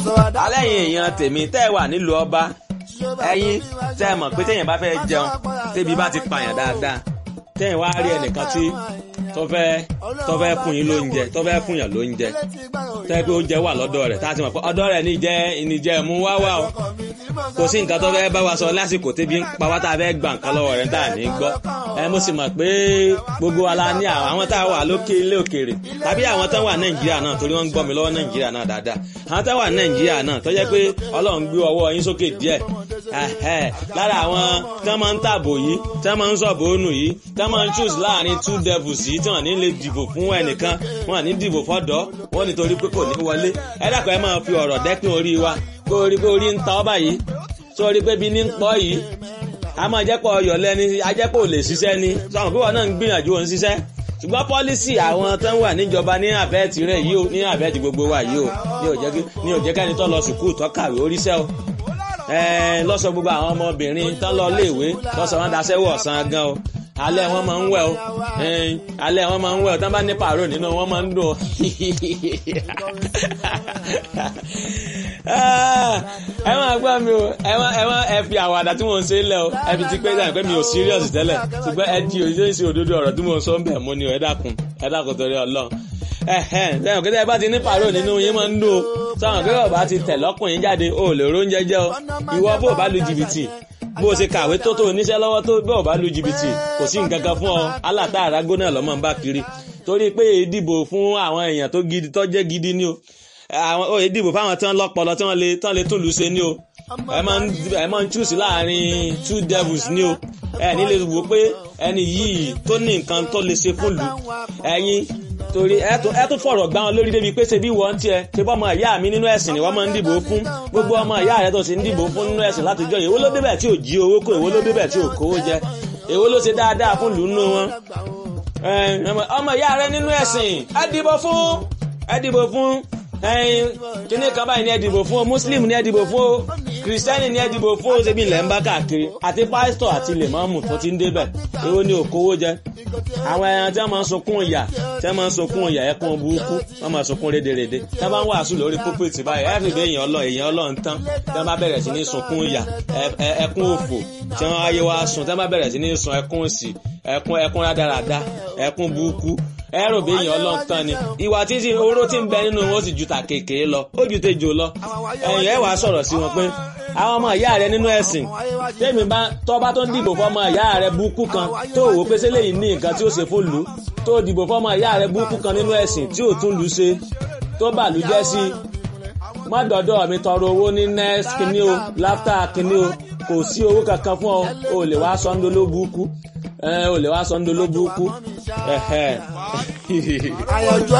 alẹ́ yìí èèyàn tèmi tẹ́ ẹ wà nílùú ọba ẹ̀yin tẹ́ ẹ mọ̀ pé téèyàn bá fẹ́ jẹun tébi bá ti pààyàn dáadáa téèyàn wá rí ẹnìkan tí tó fẹ́ tó fẹ́ fún yín lóúnjẹ tó fẹ́ fún yàn lóúnjẹ tẹ́ pé oúnjẹ wà lọ́dọ̀ rẹ̀ tá a ti mọ̀ pé ọ̀dọ̀ rẹ̀ ní jẹ́ ìníjẹ́ mú wá wá o kò sí nǹkan tó fẹ́ bá wa sọ lásìkò tébi ń pa wá tá a fẹ́ gbà nǹkan lọ́wọ́ rẹ̀ tá a ní gbọ́ ẹ mo sì mọ̀ pé gbogbo wa la ní àwọn tá a wà lókè ilé òkèèrè tàbí àwọn tó wà nàìjíríà náà torí wọ́n ń gbọ́ mi lọ́wọ́ nàìjíríà náà dáadáa àwọn tó wà nàìjíríà náà tó jẹ́ pé ọlọ́run gbé ọwọ́ yín sókè díẹ̀ lára àwọn tó máa ń tàbò yìí tó máa ń sọ̀bù ònù yìí tó máa ń choose láàrin two devils yìí tí wọ́n ní lè dìbò fún ẹnìkan wọ́n ní dìbò fọ́dọ̀ wọ́n nítorí pé kò ní wọlé ẹ dàpọ̀ ẹ máa fi ọ̀rọ̀ dẹ́kun orí wa kó orí pé orí ń ta ọ́ báyìí sórí pé bí ní ń pọ́ yìí a máa jẹ́ pọ̀ ọyọ̀ lẹ́ni ajẹ́pọ̀ ò lè ṣiṣẹ́ ni sọ̀rọ̀ pé wọn náà ń gbìyànjú òun ṣiṣẹ́ ṣùgbọ́n pọ́lísì àwọn tó ń wà níjọba ní àbẹ́ẹ̀tì rẹ̀ yìí ó ní àbẹ́ẹ̀tì gbogbo wa yìí ó ní ò jẹ́ kẹ́ni tó lọ sùkúù tó kàwé oríṣẹ́ o lọ́sọ gbogbo àwọn ọmọbìnrin tó lọ léèwé lọ́sọ wọn daṣẹ́wọ̀ ọ̀sán gan o alẹ́ wọn máa ń wẹ̀ o alẹ́ wọn máa ń wẹ̀ o tí wọ́n bá ní pàrọ̀ nínú wọn máa ń dùn o ẹ máa gbọ́ mi o ẹ máa ẹ máa ẹ fi àwàdà tí mò ń ṣe lẹ̀ o ẹ fi ti pé dáhùn pé mi ò serious tẹ́lẹ̀ ṣùgbọ́n ẹ di òṣìṣẹ́ ìṣe òdodo ọ̀rọ̀ tí mò ń sọ ń bẹ̀ mú ni o ẹ dákun ẹ dákun torí ọlọ́run ẹ̀hẹ́n sẹ́yìn kí ẹ bá ti ní pàrọ̀ nínú yín máa ń dùn o sọ̀rọ̀ pé bàbá ti tẹ̀ lọ́kùnrin jáde o lè róúnjẹ jẹ o ìwọ bó bá lu jìbìtì bó o ṣe kàwé tó tó oníṣẹ́ lọ́wọ́ tó bó o bá lu jìbìtì kò sí nǹkan kan fún ọ aláta àrágó náà lọ́mọ ń bá kiri torí pé ìdìbò fún àwọn èèyàn tó gidi tó jẹ́ gidi ni o àwọn òye dìbò fáwọn tí wọ́n lọ́pọlọ tí wọ́n lè tán lè tún lù ṣe ni o ẹ máa ń choose láàrin two devils ni o ẹ ní lè wò pé ẹni yìí tó ní nǹkan tó lè ṣe fún lù ẹ̀yin torí ẹ tún fọ̀rọ̀ gbá wọn lórí débi pé ṣe bí wọ́n tiẹ̀ ṣe bọ́ ọmọ ìyá mi nínú ẹ̀sìn ni wọ́n máa ń dìbò fún gbogbo ọmọ ìyá rẹ tó sì ń dìbò fún nínú ẹ̀sìn látijọ́ èwo ló débẹ̀ tí ò jí owó kó èwo ló débẹ̀ tí ò kówó jẹ èwo ló ṣe dáadáa fún lù nínú wọn ọmọ ìyá rẹ nínú ẹ̀sìn ẹ dìbò fún ẹ dìbò fún ẹyin kíní kan báyìí ní ẹ dìbò fún o muslim ní ẹ dìbò fún o kìrìsìtẹ́nì ní ẹ dìbò fún o ṣebí ilẹ̀ ń bá káàkiri àti pásítọ̀ àti lèmọ́ọ̀mù tó ti ń débẹ̀ èwo ni òkówó jẹ àwọn ẹran tí wọ́n máa ń sunkún ìyà tí wọ́n máa ń sunkún ìyà ẹkún burúkú wọ́n máa sunkún rédèrèdè tí wọ́n bá ń wàásù lórí púpìtì báyìí ẹ fi bẹ èèyàn ọlọ èèyàn ọlọ ń tán tí wọ́n bá bẹ̀rẹ̀ sí ní sunkún ìyà ẹkún òfò tí wọ́n ayé wa sun tí wọ́n bá bẹ̀rẹ̀ sí ní sun ẹkún òsì ẹkún ẹkún rádaràda ẹkún burúkú ẹrù bí èèyàn ọlọ́run tán ni ìwà títí oró tí ń bẹ nínú wọn ó sì ju ta kékeré lọ ó ju tejò lọ ẹ̀yìn ẹ̀ wàá sọ̀rọ̀ sí wọn pé àwọn ọmọ ìyá rẹ nínú ẹ̀sìn tèmi bá tọ́ba tó ń dìbò fọmọ ìyá rẹ búkú kan tó wò pé sẹ́lẹ̀ yìí ní nǹkan tí ó ṣe fún lù ú tó dìbò fọmọ ìyá rẹ búkú kan nínú ẹ̀sìn tí ò tún lù ú ṣe tó bà lù jẹ́ sí má dọ̀dọ̀ mi tọrọ owó ní next kíní o láftà kíní o kò sí owó kankan fún ọ o lè wá sọ́ńdó ló búkú ẹ o lè wá sọ́ńdó ló búkú àyànjọ